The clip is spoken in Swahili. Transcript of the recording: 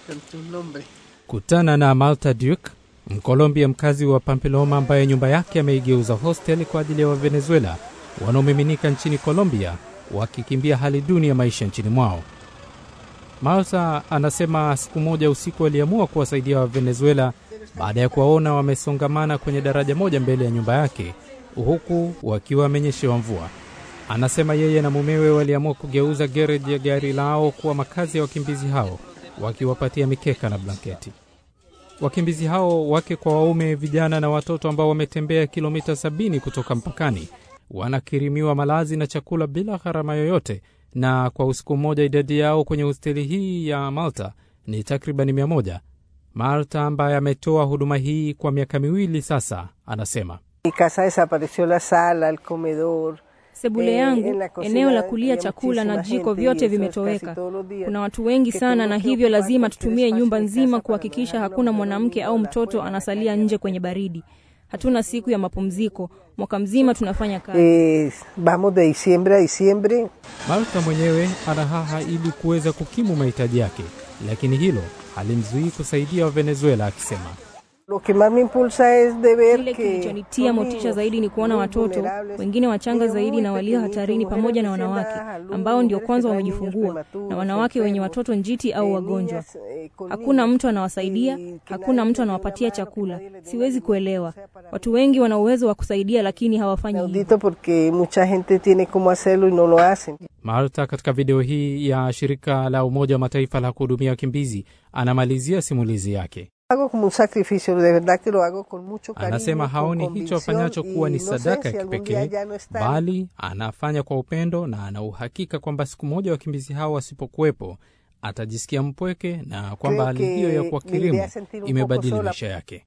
Kutana na Malta Duke, Mkolombia mkazi wa Pampeloma ambaye nyumba yake ameigeuza hostel kwa ajili ya Wavenezuela wanaomiminika nchini Colombia wakikimbia hali duni ya maisha nchini mwao. Malta anasema siku moja usiku aliamua kuwasaidia Wavenezuela baada ya kuwaona wamesongamana kwenye daraja moja mbele ya nyumba yake huku wakiwa wamenyeshewa mvua. Anasema yeye na mumewe waliamua kugeuza gereji ya gari lao kuwa makazi ya wakimbizi hao, wakiwapatia mikeka na blanketi. Wakimbizi hao wake kwa waume, vijana na watoto ambao wametembea kilomita sabini kutoka mpakani wanakirimiwa malazi na chakula bila gharama yoyote, na kwa usiku mmoja idadi yao kwenye hosteli hii ya Malta ni takribani mia moja. Malta ambaye ametoa huduma hii kwa miaka miwili sasa, anasema Sebule yangu, eneo la kulia chakula na jiko vyote vimetoweka. Kuna watu wengi sana, na hivyo lazima tutumie nyumba nzima kuhakikisha hakuna mwanamke au mtoto anasalia nje kwenye baridi. Hatuna siku ya mapumziko, mwaka mzima tunafanya kazi. Eh, vamos de diciembre a diciembre. Malta mwenyewe anahaha ili kuweza kukimu mahitaji yake, lakini hilo halimzuii kusaidia Wavenezuela, akisema Lo que más me impulsa es de ver Kile que kilichonitia son motisha niños zaidi ni kuona muy watoto vulnerables, wengine wachanga niños zaidi muy na walio pequeñitos, hatarini, mujeres pamoja na recién wanawake dadas a luz, ambao ndio mujeres kwanza que traen niños wamejifungua prematuros, na wanawake wenye enfermos, watoto njiti au eh, wagonjwa. niñas, eh, con Hakuna niños, mtu anawasaidia, y que hakuna nadie mtu les dé anawapatia una mano, que chakula. nadie les dé Siwezi una kuelewa. limosna para Watu wengi wana uwezo wa kusaidia, lakini hawafanyi hivyo. Inaudito porque mucha gente tiene cómo hacerlo y no lo hacen. Malta katika video hii ya shirika la Umoja wa Mataifa la kuhudumia wakimbizi anamalizia simulizi yake. Hago como un sacrificio, de verdad que lo hago con mucho cariño, Anasema con haoni hicho convicción, afanyacho kuwa y ni no sé sadaka si ya algún día kipekee, ya no están. bali anafanya kwa upendo na ana uhakika kwamba siku moja wakimbizi hao wasipokuwepo atajisikia mpweke na kwamba Creo hali hiyo ya que me kuwakirimu iré a sentir un poco imebadili sola. maisha yake.